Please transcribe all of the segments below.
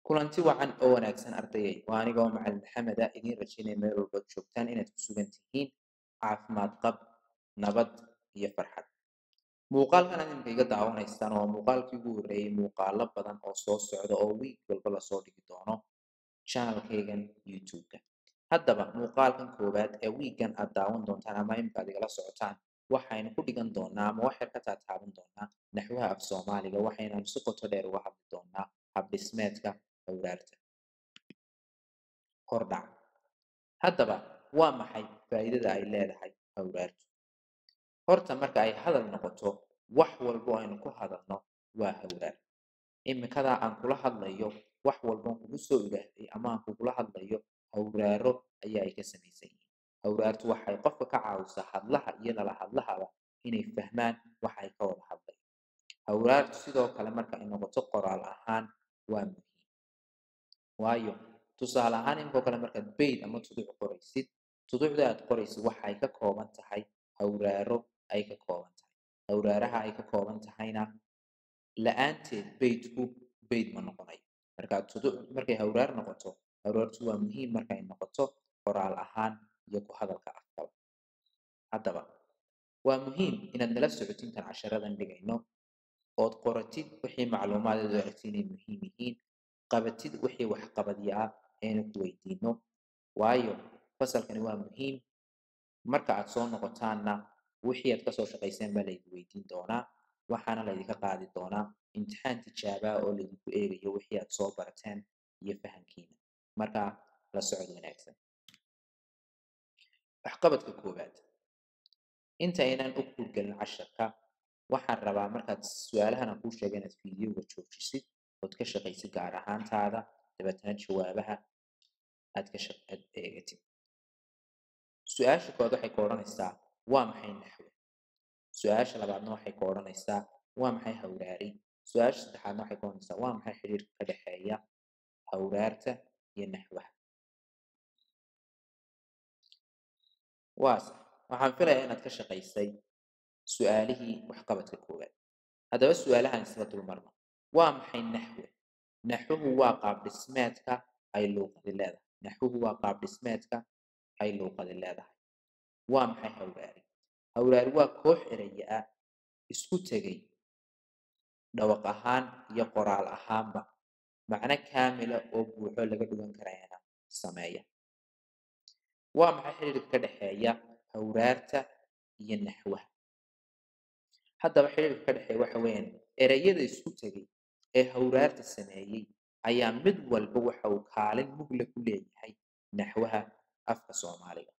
kulanti wacan oo wanaagsan ardayay waa anigoo macalin maxameda idiin rajaynaya meel walbaad joogtaan inaad ku sugan tihiin caafimaad qab nabad iyo farxad muuqaalkan aad imika iga daawanaysaan waa muuqaalkii ugu horreeyey muuqaalo badan oo soo socda oo wiig walba lasoo dhigi doono channelkaygan youtube-ka haddaba muuqaalkan koowaad ee wiiggan aad daawan doontaan ama imika aad igala socotaan waxaynu ku dhigan doonaa ama waxyar ka taataaban doonaa naxwaha af soomaaliga waxaynu si qoto dheer uga hadli doonaa habdhismeedka awraarta hordhac haddaba waa maxay faa'iidada ay leedahay awraartu horta marka ay hadal noqoto wax walbo aynu ku hadalno waa hawraar imikadaa aan kula hadlayo wax walboon kugu soo ilaahday ama aan kugula hadlayo hawraaro ayaa ay ka samaysan yihiin hawraartu waxay qofka ka caawisaa hadlaha iyo nala hadlahaba inay fahmaan waxa ay ka wada hadlayan hawraartu sidoo kale marka ay noqoto qoraal ahaan waa muhiim waayo tusaale ahaan inkoo kale markaad bayd ama tuduc qoraysid tuducda aad qoraysid waxay ka kooban tahay hawraaro ay ka kooban tahay hawraaraha ay ka kooban tahayna la-aanteed baydku bayd ma noqonayo marka tuduc markay hawraar noqoto hawraartu waa muhiim markay noqoto qoraal ahaan iyo ku hadalka afkaba haddaba waa muhiim inaad nala socotintan casharadan dhigayno ood qoratid wixii macluumaadeedu aragti inay muhiim yihiin qabatid wixii waxqabadya ah aynu ku weydiino waayo fasalkani waa muhiim marka aad soo noqotaanna wixii aad kasoo shaqayseen baa laydin weydiin doonaa waxaana laydinka qaadi doonaa imtixaan tijaabaa oo laydinku eegayo wixii aad soo barateen iyo fahamkiina markaa la socod wanaagsan waxqabadka koowaad inta aynan u kuurgelin casharka waxaan rabaa markaad su-aalahan aan kuu sheega inaad fiidiyowga joojisid ood ka shaqaysid gaar ahaantaada dabeetana jawaabaha aad ka aad eegatid su-aasha koowaad waxay ka odhanaysaa waa maxay naxwe su-aasha labaadna waxay ka odhanaysaa waa maxay hawraari su-aasha saddexaadna waxay ka odhanaysaa waa maxay xiriirka ka dhexeeya hawraarta iyo naxwaha waa sax waxaan filayaa inaad ka shaqaysay su-aalihii waxqabadka koowaad haddaba su-aalahan isla dulmarno waa maxay naxwe naxwuhu waa qaab dhismeedka ay luuqadi leedahay naxwuhu waa qaab dhismeedka ay luuqadi leedahay waa maxay hawraari hawraari waa koox eraya ah isku tegay dhawaq ahaan iyo qoraal ahaanba macno kaamila oo buuxo laga dhugan karayana sameeya waa maxay xiriirka ka dhexeeya hawraarta iyo naxwaha haddaba xiriirka ka dhexeeya waxa weeyaan ereyada isku tegay ee hawraarta sameeyey ayaa mid walba waxa uu kaalin mugle ku leeyahay naxwaha afka soomaaliga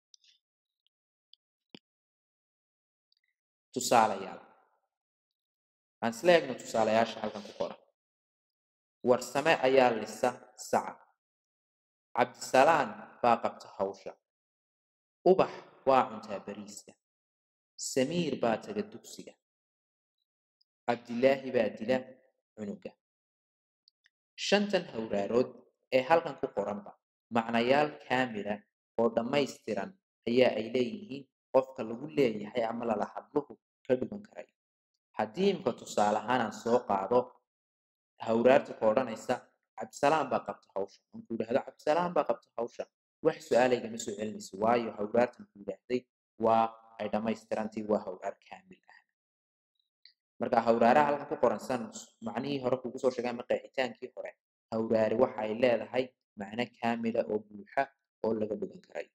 tusaalayaal aan isla eegno tusaalayaasha halkan ku qoran warsame ayaa lisa saca cabdisalaan baa qabta hawsha ubax waa cuntaa bariiska samiir baa taga dugsiga cabdilaahi baa dila cunuga shantan hawraarood ee halkan ku qoranba macnayaal kaamila oo dhammaystiran ayaa ay leeyihiin qofka lagu leeyahay ama lala hadluhu ka dhugan karayo haddii imka tusaale ahaan aan soo qaado hawraarta ka odhanaysa cabdisalaan baa qabta hawsha anku yidhahdo cabdisalaan baa qabta hawsha wax su-aalaygama soo celinayso waayo hawraartan ku yidhaahday waa ay dhammaystirantii waa hawraar kaamil ah marka hawraaraha halkan ku qoran san macnihii hore kugu soo sheegay ama qeexitaankii hore hawraari waxa ay leedahay macno kaamila oo buuxa oo laga dhugan karayo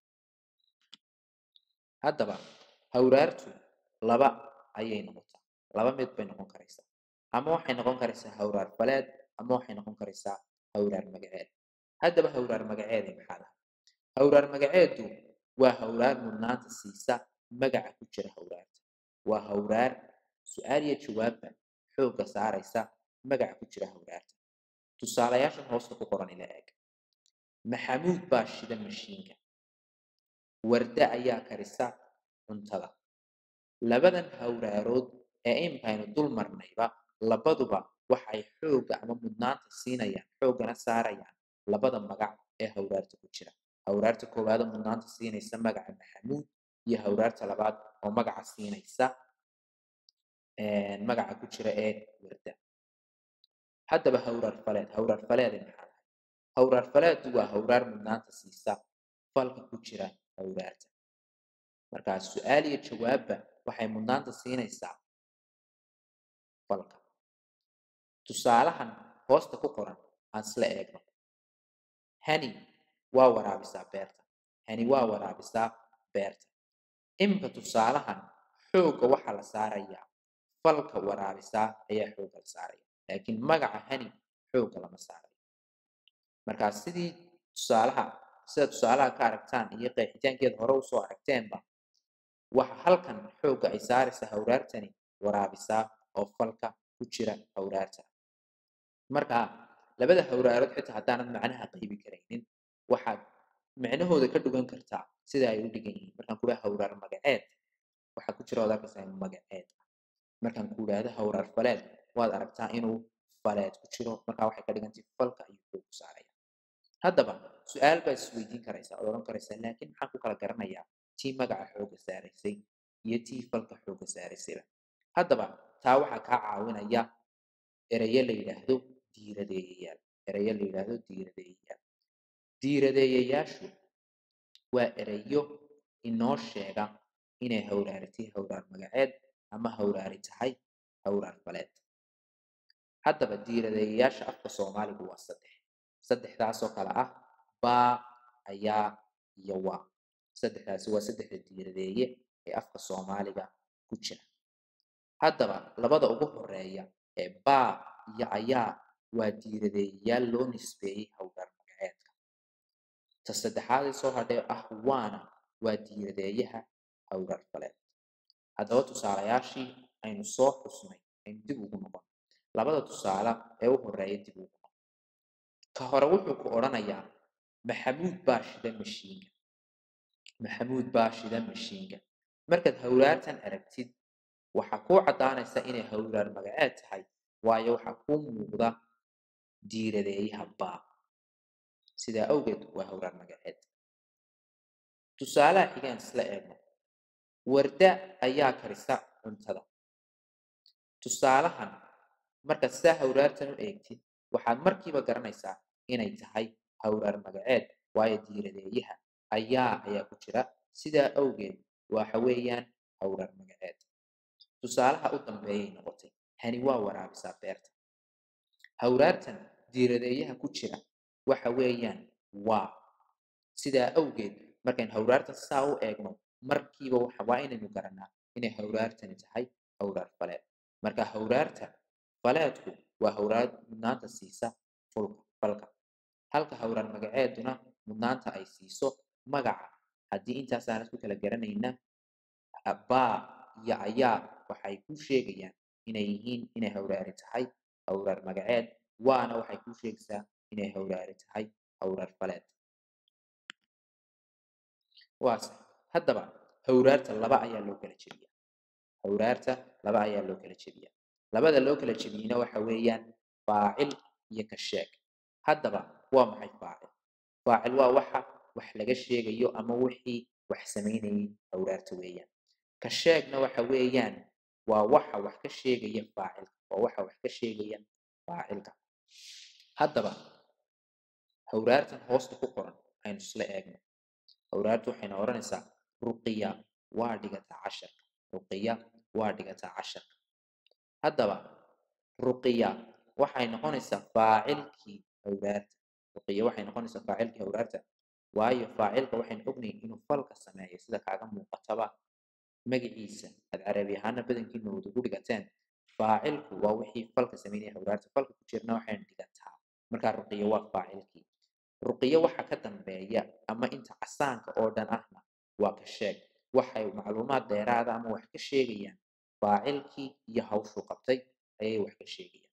haddaba hawraartu laba ayay noqotaa laba mid bay noqon karaysaa ama waxay noqon karaysaa hawraar faleed ama waxay noqon karaysaa hawraar magaceed haddaba hawraar magaceeday maxaa laha hawraar magaceedu waa hawraar mudnaanta siisa magaca ku jira hawraarta waa hawraar su-aal iyo jawaabba xoogga saaraysa magaca ku jira hawraarta tusaalayaashan hoosta ku qoran ila eeg maxamuud baa shida mashiinka warda ayaa karisa cuntada labadan hawraarood ee imkaynu dul marnayba labaduba waxay xoogga ama mudnaanta siinayaan xooggana saarayaan labada magac ee hawraarta ku jira hawraarta koowaada mudnaanta siinaysa magaca maxamuud iyo hawraarta labaad oo magaca siinaysa magaca ku jira ee warda haddaba hawraar faleed hawraar faleeda maxaa hawraar falaadu waa hawraar mudnaanta siisa falka ku jira hawraarta markaa su-aal iyo jawaabba waxay mudnaanta siinaysaa falka tusaalahan hoosta ku qoran aan isla eegno hani waa waraabisaa beerta hani waa waraabisaa beerta imika tusaalahan xoogga waxaa la saarayaa falka waraabisaa ayaa xoogga la saaraya laakiin magaca hani xoogga lama saarayo markaa sidii tusaalaha sida tusaalaha ka aragtaan iyo qeexitaankeeda hore usoo aragteenba waxa halkan xoogga ay saaraysaa hawraartani waraabisaa oo falka ku jira hawraarta markaa labada hawraarood xitaa haddaanad macnaha qaybi karaynin waxaad macnahooda ka dhugan kartaa sida ay u dhigan yihiin markaan kudhaha hawraar magaceed waxaa ku jira waad arkaysaa inuu magaceed ah markaan ku idhaahdo hawraar faleed waad aragtaa inuu faleed ku jiro markaa waxay ka dhigantay falka ayuu xoog ku saaraya haddaba su-aal baad isweydiin karaysaa ood odhan karaysaa laakiin maxaan ku kala garanayaa tii magaca xoogga saaraysay iyo tii falka xoogga saaraysayba haddaba taa waxaa kaa caawinaya erayo la yidhaahdo diiradeeyayaal erayo la yidhaahdo diiradeeyayaal diiradeeyayaashu waa erayo inoo sheega inay hawraaritay hawraar magaceed ama hawraari tahay hawraar faleed haddaba diiradeeyayaasha afka soomaaligu waa saddex saddexdaasoo kale ah baa ayaa iyo waa saddexdaasi waa saddexda diiradeeye ee afka soomaaliga ku jira haddaba labada ugu horeeya ee baa iyo ayaa waa diiradeeyayaal loo nisbeeyey hawraar magaceedka ta saddexaadee soo hadhee ah waana waa diiradeeyaha hawraar faleed haddaba tusaalayaashii aynu soo xusnay aynu dib ugu noqon labada tusaale ee u horeeya dib ugu noqon ka hore wuxuu ku odhanayaa maxamuud baa shida mashiinka maxamuud baa shida mashiinka markaad hawraartan aragtid waxaa kuu caddaanaysa inay hawraar magaceed tahay waayo waxaa kuu muuqda diiradeeyaha baa sidaa awgeed waa hawraar magaceed tusaalaha xigaan isla eegno warda ayaa karisa cuntada tusaalahan markaad sidaa hawraartan u eegtid waxaad markiiba garanaysaa inay tahay hawraar magaceed waayo diiradeeyaha ayaa ayaa ku jira sidaa awgeed waxa weeyaan hawraar magaceed tusaalaha u dambeeyay noqotay hani waa waraabisaa beerta hawraartan diiradeeyaha ku jira waxa weeyaan waa sidaa awgeed markayn hawraartan saa u eegno markiiba waa inaynu garanaa inay hawraartani tahay hawraar faleed marka hawraarta faleedku waa hawraar mudnaanta siisa fulka falka halka hawraar magaceeduna mudnaanta ay siiso magaca haddii intaasaanad ku kala garanayna baa iyo ayaa waxay kuu sheegayaan inay yihiin inay hawraari tahay hawraar magaceed waana waxay kuu sheegaysaa inay hawraari tahay hawraar faleed waase haddaba hawraarta laba ayaa loo kala jebiyaa hawraarta laba ayaa loo kala jebiyaa labada loo kala jebiyeyna waxa weeyaan faacil iyo ka sheeg haddaba waa maxay faacil faacil waa waxa wax laga sheegayo ama wixii wax samaynayay hawraarta weeyaan ka sheegna waxa weeyaan waa waxa wax ka sheegaya faacilka waa waxa wax ka sheegaya faacilka haddaba hawraartan hoosta ku qoran aynu isla eegno hawraartu waxayna odhanaysaa ruqiya waa dhigataa casharka ruqiya waa dhigataa casharka haddaba ruqiya waxay noqonaysaa faacilkii hawraarta ruqiya waxay noqonaysaa faacilkii hawraarta waayo faacilka waxaynu ognayn inuu falka sameeyo sida kaaga muuqataba magaciisa aad carabi ahaana badankiina wada ku dhigateen faacilku waa wixii falka sameynaya hawraarta falka ku jirna waxaynu dhigataa markaa ruqiya waa faacilkii ruqiya waxa ka dambeeya ama inta casaanka oo dhan ahna waa ka sheeg waxay macluumaad dheeraada ama wax ka sheegayaan faacilkii iyo hawshuu qabtay ayay wax ka sheegayaan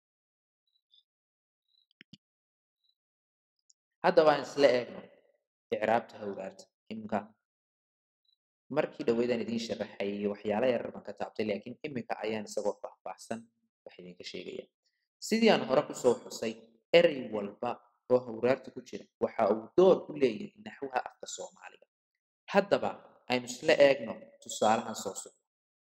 haddaba aan isla eegno icraabta hawraarta imka markii dhaweydaan idiin sharaxayay waxyaala yarar baan ka taabtay laakiin iminka ayaan isagoo faahfaahsan wax idinka sheegaya sidii aan hore kusoo xusay erey walba oo hawraarta ku jira waxa uu door ku leeyahay naxwaha afka soomaaliga haddaba aynu isla eegno tusaalahan soo socda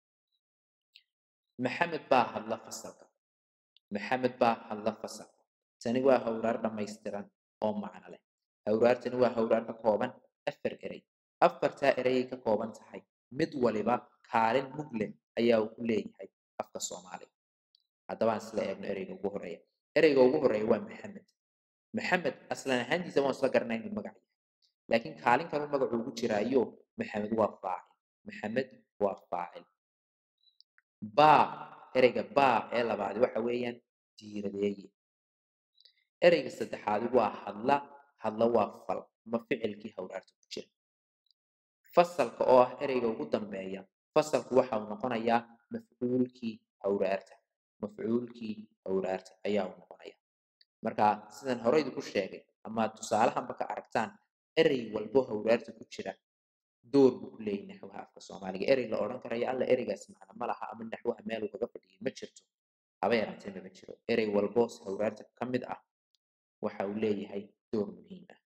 maxamed baa hadla fasalka maxamed baa hadla fasalka tani waa hawraar dhammaystiran oo macno leh hawraartani waa hawraar ka kooban afar erey afartaa ereyay ka kooban tahay mid waliba kaalin mug leh ayaa uu ku leeyahay afka soomaaliga haddaba aan isla eegno ereyga ugu horeeya ereyga ugu horeeya waa maxamed maxamed aslan ahaantiisa waan isla garanaa inuu magac yahay laakiin kaalin kaluu magacu ugu jiraayo maxamed waa faacil maxamed waa faacil baa ereyga baa ee labaad waxa weeyaan diiradeeye ereyga saddexaadi waa hadla hadla waa fal ama ficilkii hawraarta ku jira fasalka oo ah ereyga ugu dambeeya fasalku waxa uu noqonayaa mafcuulkii hawraarta mafcuulkii hawraarta ayaa uu noqonaya marka sidan horeydu ku sheegay ama tusaalahanba ka aragtaan erey walbo hawraarta ku jira door buu ku leeyahy naxwaha afka soomaaliga erey la odhan karayo alla ereygaas macno ma laha ama naxwaha meel uu kaga fadhiyay ma jirto haba yaraatee mama jiro erey walbo hawraarta ka mid ah waxa uu leeyahay door muhiim ah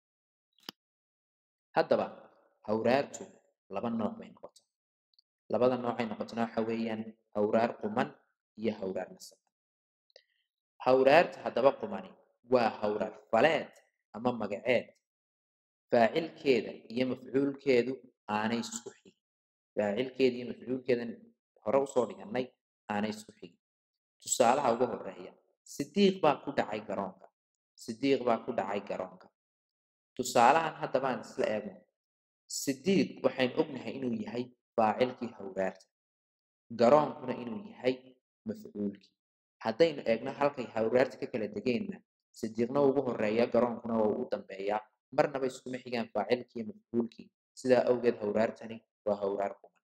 haddaba hawraartu laba nooc bay noqota labada noocay noqotona waxa weeyaan hawraar quman iyo hawraar nasaban hawraarta haddaba qumani waa hawraar faleed ama magaceed faacilkeeda iyo mafcuulkeedu aanay isku xigin faacilkeeda iyo mafcuulkeedan hore usoo dhigannay aanay isku xigin tusaalaha ugu horeeya sidiiq baa ku dhacay garoonka sidiiq baa ku dhacay garoonka tusaalahan haddaba aan isla eegno sidiiq waxaynu ognahay inuu yahay faacilkii hawraarta garoonkuna inuu yahay mafcuulkii haddaynu eegno halkay hawraarta ka kala degeenna sidiiqna ugu horeeya garoonkuna waa ugu dambeeyaa marnaba iskuma xigaan faacilkii iyo mafcuulkii sidaa awgeed hawraartani waa hawraar quman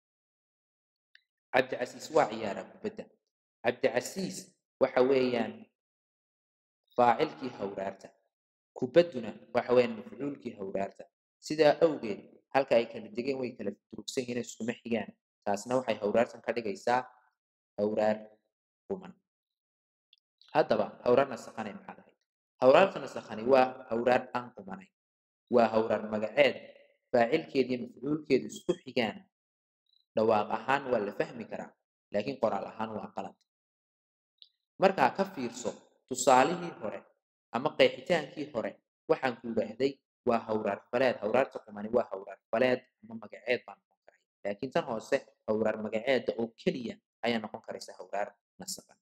cabdicasiis waa ciyaaraa kubadda cabdicasiis waxa weeyaan faacilkii hawraarta kubadduna waxa weeyaan mafcuulkii hawraarta sidaa awgeed halka ay kala degeen way kala durugsan yihiin iskuma xigaan taasna waxay hawraartan ka dhigaysaa hawraar quman haddaba hawraar nasakhanay maxaad ahayd hawraarta nasakhani waa hawraar aan qumanayn waa hawraar magaceed faacilkeeda iyo mafcuulkeedu isku xigaan dhawaaq ahaan waa la fahmi karaa laakiin qoraal ahaan waa qalad markaa ka fiirso tusaalihii hore ama qeexitaankii hore waxaan ku idhaahday waa hawraar faleed hawraarta qumani waa hawraar faleed ama magaceed baa noqon karaya laakiin tan hoose hawraar magaceeda oo keliya ayaa noqon karaysa hawraar nasaban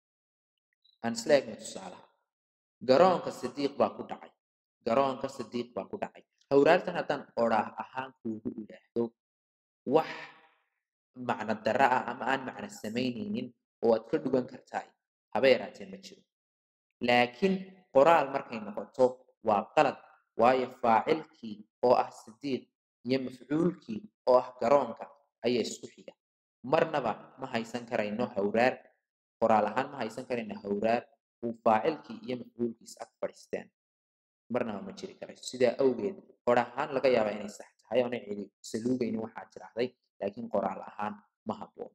aan isla eegno tusaalaha garoonka sidiiq baa ku dhacay garoonka sidiiq baa ku dhacay hawraartan haddaan oraah ahaan kuugu idhaahdo wax macno dara ah ama aan macno samaynaynin oo aad ka dhugan kartaay haba yaraatee ma jiro laakiin qoraal markay noqoto waa qalad waayo faacilkii oo ah sidiiq iyo mafcuulkii oo ah garoonka ayaa isku xiga marnaba ma haysan karayno hawraar qoraal ahaan ma haysan karayno hawraar uu faacilkii iyo mafcuulkiis ag fadhiisteen marnaba ma jiri karayso sidaa awgeed qor ahaan laga yaabaa inay sax tahay oona cidi saluugaynin waxaa tiraahday laakiin qoraal ahaan ma habboona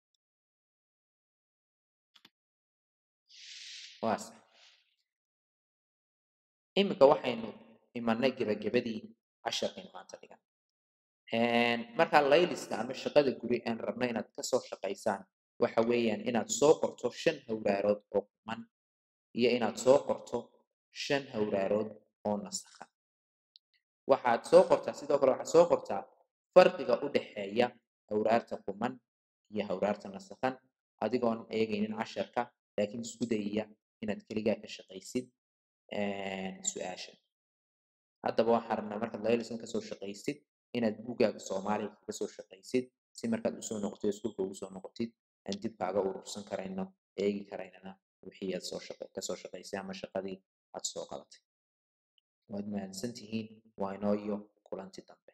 waa sax iminka waxaynu imanay gebagabadii casharkaynu maanta dhigan markaa layliska ama shaqada guri aan rabno inaad kasoo shaqaysaan waxa weeyaan inaad soo qorto shan hawraarood oo quman iyo inaad soo qorto shan hawraarood oo nasakhan waxaad soo qortaa sidoo kale waxaad soo qortaa farqiga u dhexeeya hawraarta quman iyo hawraarta nasakhan adigoon eegaynin casharka laakiin isku dayaya inaad keligaa ka shaqaysid su-aasha haddaba waxaan rabnaa markaad layliskan kasoo shaqaysid inaad buuggaaga soomaaliga kaga soo shaqaysid si markaad usoo noqotid iskuulka ugu soo noqotid aan dib kaaga urursan karayno eegi karaynana wixii aad soo shaqa kasoo shaqaysay ama shaqadii aad soo qabatay waad mahadsan tihiin waa inoo iyo kulanti dambe